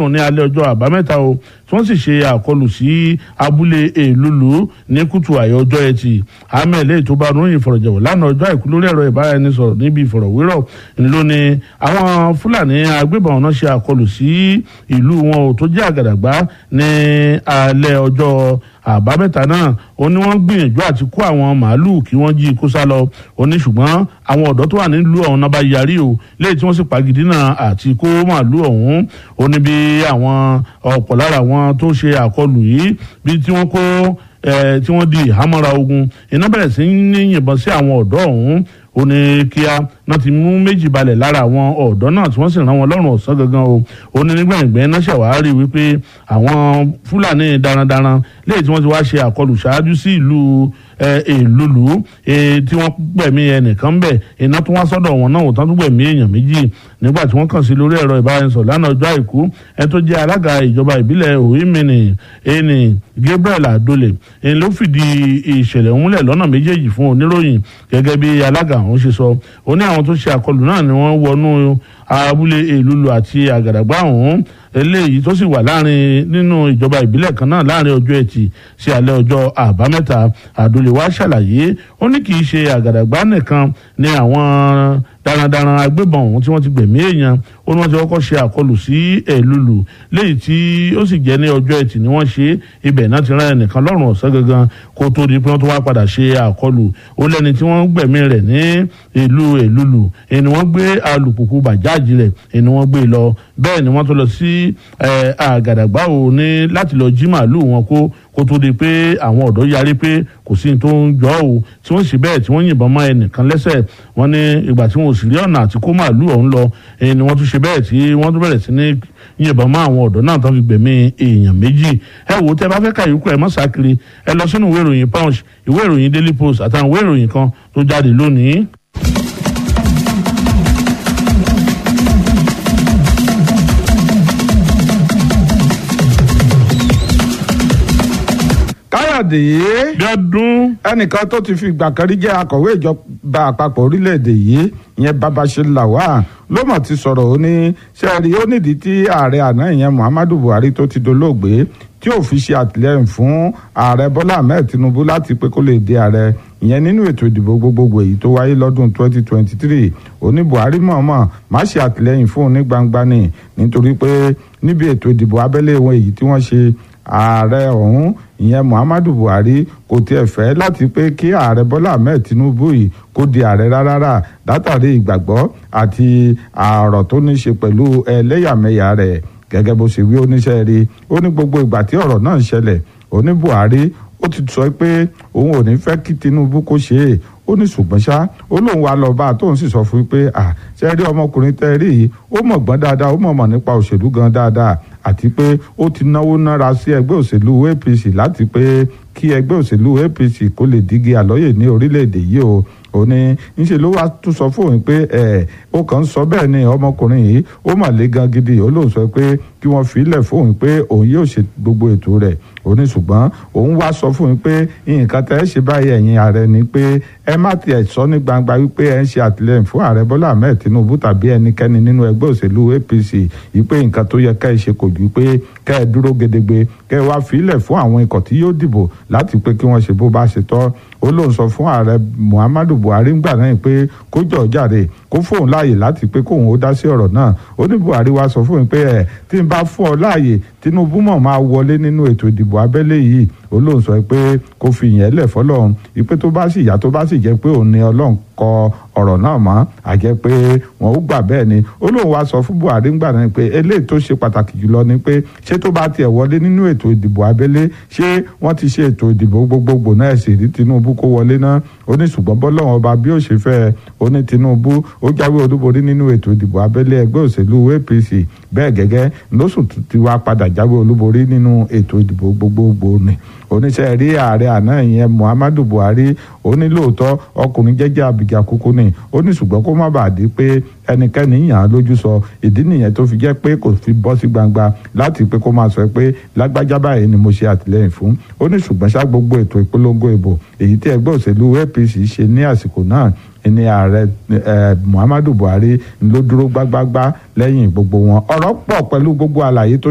ní alẹ́ ọjọ́ àbámẹ́ta o tí wọ́n sì ṣe àkọlù sí abúlé èlùlù ní kùtù àyè ọjọ́ ẹtì ahmed lẹ́yìn tó bá ròyìn ìfọ̀rọ̀jẹ̀wò lánàá ọjọ́ àìkú lórí ẹ̀rọ ìbáraẹnisọ̀rọ̀ níbi ìfọ̀rọ̀wérọ̀ ńlọ ni àwọn fúlàní agbébọn náà ṣe àkọlù sí ìlú wọn ò tó jẹ́ àgàdàgbá ní alẹ́ ọjọ́ àbámẹ́ta náà ó ní wọ́n gbìyànjú àti kó àwọn màálùú kí wọ́n jí kó sá lọ ó ní ṣùgbọ́n àwọn ọ̀dọ́ tó wà nílùú ọ̀hún náà bá yarí o lẹ́yìn tí wọ́n sì pagidínà àti kó màálùú ọ̀hún ó ní bí àwọn ọ̀pọ̀ lára àwọn tó ṣe àkọlù yìí bí tí wọ́n kó tí wọ́n di ìhámọ́ra ogun iná bẹ̀rẹ̀ sí ní yìnbọn sí àwọn ọ̀dọ́ ọ̀hún ó ní kíá náà ti mú méjì balẹ̀ lára àwọn ọ̀dọ́ náà tí wọ́n sì rán wọn lọ́rùn ọ̀sán gangan o ó ní nígbàgbẹ́ náà ṣàwárí wípé àwọn fúlàní darandaran léyìí tí wọ́n ti wá ṣe àkọlù ṣáájú sí ìlú èlùlù tí wọ́n gbẹ̀mí ẹnìkan bẹ̀ iná tó wá sọ́dọ̀ wọn náà òtán tó gbẹ̀mí èèyàn méjì nígbà tí wọ́n kàn sí lórí ẹ̀rọ ìbáraẹnisọ̀rọ̀ lánàá ọjọ́ àìkú ẹ tó jẹ́ alága ìjọba ìbílẹ̀ òhìnmìnì ẹni Gabriel Adole ẹni ló fìdí ìṣẹ̀lẹ̀ múlẹ̀ lọ́nà méjèèjì fún oníròyìn gẹ́gẹ́ bí alága àwọn ṣe sọ ó ní àwọn tó ṣe àkọlù náà ni wọ́n wọnú abúlé èlùlù àti àgàdàgbà ọ̀hún eléyìí tó sì wà láàrin nínú ìjọba ìbílẹ̀ kan náà láàrin ọjọ́ ẹtì sí alẹ́ ọjọ́ àbámẹ́ta àdúlé wa ṣàlàyé ó ní kì í ṣe àgàdàgbà nìkan ní àwọn darandaran agbébọn ọ̀hún tí wọ́n ti gbẹ̀mí èèyàn ó ní wọ́n ti kọ́kọ́ ṣe àkọlù sí èlùlù léyìí tí ó sì jẹ́ ní ọjọ́ ẹtì ni wọ́n ṣe ibẹ̀ náà ti rán ẹnìkan lọ́rùn ọ̀sán gangan kó tó di pé wọ́n tó wá padà ṣe àkọlù ó lẹ́ni tí wọ́n gbẹ̀mí rẹ̀ ní ìlú èlùlù ẹni wọ́n gbé alùpùpù bàjáàjì rẹ̀ ẹni wọ́n gbé lọ bẹ́ẹ̀ ni wọ́n tó lọ sí àgàdàgbà ò ní láti lọ jí màálù wọn kó kó tó di pé àwọn ọ̀dọ́ yarí pé kò sí ní tó ń jọ ò tí wọ́n sì bẹ́ẹ̀ tí wọ́n yìnbọn mọ́ ẹnìkan lẹ́sẹ̀ wọ́n ní ìgbà tí wọn ò sì rí ọ̀nà àti kó màálù ọ̀hún lọ ni wọ́n tún ṣe bẹ́ẹ̀ tí wọ́n tún bẹ̀rẹ̀ sí ní yìnbọn mọ́ àwọn ọ̀dọ́ náà tó fi gbẹ̀mí èèyàn méjì ẹ wò ó tẹ́ bá fẹ́ ka ìyókù ẹ mọ́ sákiri ẹ lọ sínú ìwé ìròyìn punch ìwé ìròyìn daily post àtàwọn ìwé ìròyìn kan tó jáde lónìí. káyọ̀dé bíọ́dún. ẹnìkan tó ti fi ìgbà kan rí jẹ́ akọ̀wé ìjọba àpapọ̀ orílẹ̀-èdè yìí ìyẹn babashe lawal ló mọ̀ ti sọ̀rọ̀ ó ní sẹ́ẹ̀rì ó nídìí tí ààrẹ àná ìyẹn muhammadu buhari tó ti dolóògbé tí ò fi ṣe àtìlẹ́yìn fún ààrẹ bọ́lá ahmed tinubu láti pé kó lè di ààrẹ ìyẹn nínú ètò ìdìbò gbogbogbò èyí tó wáyé lọ́dún 2023 òní buhari mọ̀ọ́mọ̀ má ṣe àtìlẹ́yìn fún un ní gbangba ni nítorí pé níbi ètò ìdìbò abẹ́lé wọn èyí tí wọ́n ṣe ààrẹ ọ̀hún ìyẹn muhammadu buhari kò tiẹ̀ fẹ́ láti pé kí ààrẹ bọ́lá ahmed tinubu yìí kó di ààrẹ rárá látàrí ìgbàgbọ́ àti àrọ̀ tó ní ṣe pẹ̀lú ẹlẹ́yàmẹ̀yà rẹ̀ gẹ́gẹ́ bó ṣe wí oníṣẹ́ rí ó ní gbogbo ìgbà tí ọ̀rọ̀ náà ń ṣẹlẹ̀ ó ní buhari ó ti sọ pé òun ò ní fẹ́ kí tinubu kó ṣe é ó ní ṣùgbọ́n ṣá ó lóun wá lọ bá a tóun sì sọ fún un pé à ṣe rí ọmọkùnrin tẹ́ rí yìí ó mọ̀ gbọ́n dáadáa ó mọ̀ mọ̀ nípa òṣèlú gan dáadáa àti pé ó ti náwó nára sí ẹgbẹ́ òṣèlú apc láti pé kí ẹgbẹ́ òṣèlú apc kó lè dígí àlọ́yè ní orílẹ̀-èdè yìí o ó ní ńṣe ló wá tún sọ fóun pé ẹ ó kàn ń sọ bẹ́ẹ̀ ni ọmọkùnrin yìí ó mà lé gan gidi ó lóun sọ pé kí wọ́n filẹ̀ fóun pé òun yóò ṣe gbogbo ètò rẹ̀ ó ní ṣùgbọ́n òun wá sọ fóun pé nǹkan tẹ́ ẹ ṣe báyìí ẹ̀yin ààrẹ ni pé ẹ má tiẹ̀ sọ ní gbangba wípé ẹ ń ṣe àtìlẹ́yìn fún ààrẹ bọ́lá ahmed tinubu tàbí ẹnikẹ́ni nínú ẹgbẹ́ òṣèlú apc wípé nǹkan tó yẹ ká ẹ ṣe kò ju pé ká ẹ dúró gedegbe ká ẹ wá filẹ̀ fún àwọn ikọ̀ tí yóò dìbò láti pé kí wọ́n ṣe bó bá ṣe tọ́ ó lóun sọ fún ààrẹ muhammadu buhari ńgbà náà pé kó jọ jàre kó fóun láàyè láti pé kóun ó dá sí ọ̀rọ̀ náà ó ní buhari wá sọ fóun pé ẹ tí n bá fún ọ láàyè tinubu mọ̀ máa wọlé nínú ètò ìdìbò abẹ́lé yìí ó lóun sọ pé kó fi yẹn lẹ̀ fọlọ́run ìpè tó bá sì yá tó bá sì jẹ́ pé òun ni ọlọ́run kọ ọ̀rọ̀ náà mọ́ àjẹ́ pé wọn ó gbà bẹ́ẹ̀ ni ó lóun wá sọ fún buhari ńgbà náà pé eléyìí tó ṣe pàtàkì jùlọ ni pé ṣé tó bá tiẹ̀ wọlé nínú ètò ìdìbò abẹ́lé ṣé wọ́n ti ṣe ètò ìdìbò gbogbogbò náà sì rí tinubu kó wọlé náà ó ní ṣùgbọ́n bọ́lọ́wọ́n ọba bí ó ṣe fẹ́ ó ní tinubu ó jáwé olúborí nínú ètò ìdìbò abẹ́lé ẹgbẹ́ òṣèlú apc bẹ́ẹ̀ gẹ́gẹ́ lóṣù tí wàá padà jáwé olúborí nínú ètò ìdìbò gbogbogbò ni oníṣẹ́ rí ààrẹ àná ìyẹn muhammadu buhari ó ní lóòótọ́ ọkùnrin jẹ́jẹ́ abìjà kúkú ni ó ní ṣùgbọ́n kó má bàa di pé ẹnikẹ́ni yàn án lójú sọ ìdí nìyẹn tó fi jẹ́ pé kò fi bọ́ sí gbangba láti pé kó máa sọ pé lágbájá báyìí ni mo ṣe àtìlẹ́yìn fún ó ní ṣùgbọ́n ṣá gbogbo ètò ìpolongo ìbò èyí tí ẹgbẹ́ òṣèlú apc ṣe ní àsìkò náà ní ààrẹ muhammadu buhari ló dúró gbágbágbá lẹ́yìn gbogbo wọn ọ̀rọ̀ pọ̀ pẹ̀lú gbogbo àlàyé tó